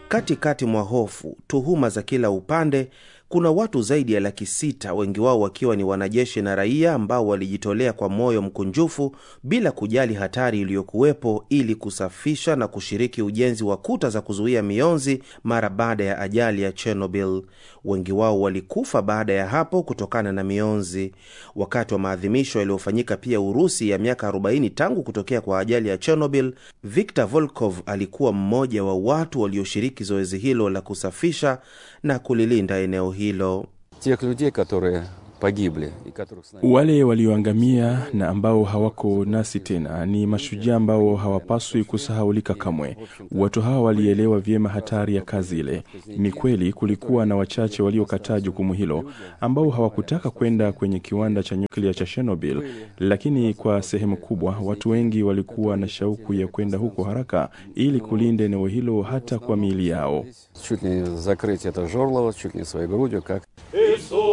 Katikati mwa hofu, tuhuma za kila upande, kuna watu zaidi ya laki sita, wengi wao wakiwa ni wanajeshi na raia ambao walijitolea kwa moyo mkunjufu bila kujali hatari iliyokuwepo ili kusafisha na kushiriki ujenzi wa kuta za kuzuia mionzi mara baada ya ajali ya Chernobyl. Wengi wao walikufa baada ya hapo kutokana na mionzi. Wakati wa maadhimisho yaliyofanyika pia Urusi ya miaka 40 tangu kutokea kwa ajali ya Chernobyl, Viktor Volkov alikuwa mmoja wa watu walioshiriki zoezi hilo la kusafisha na kulilinda eneo hilo. Тех людей, которые погибли и которых с нами... Wale walioangamia na ambao hawako nasi tena ni mashujaa ambao hawapaswi kusahaulika kamwe. Watu hawa walielewa vyema hatari ya kazi ile. Ni kweli kulikuwa na wachache waliokataa jukumu hilo, ambao hawakutaka kwenda kwenye kiwanda cha nyuklia cha Chernobyl, lakini kwa sehemu kubwa watu wengi walikuwa na shauku ya kwenda huko haraka ili kulinda eneo hilo hata kwa miili yao. Чуть ли не закрыть это жорлово, чуть ли не своей грудью, как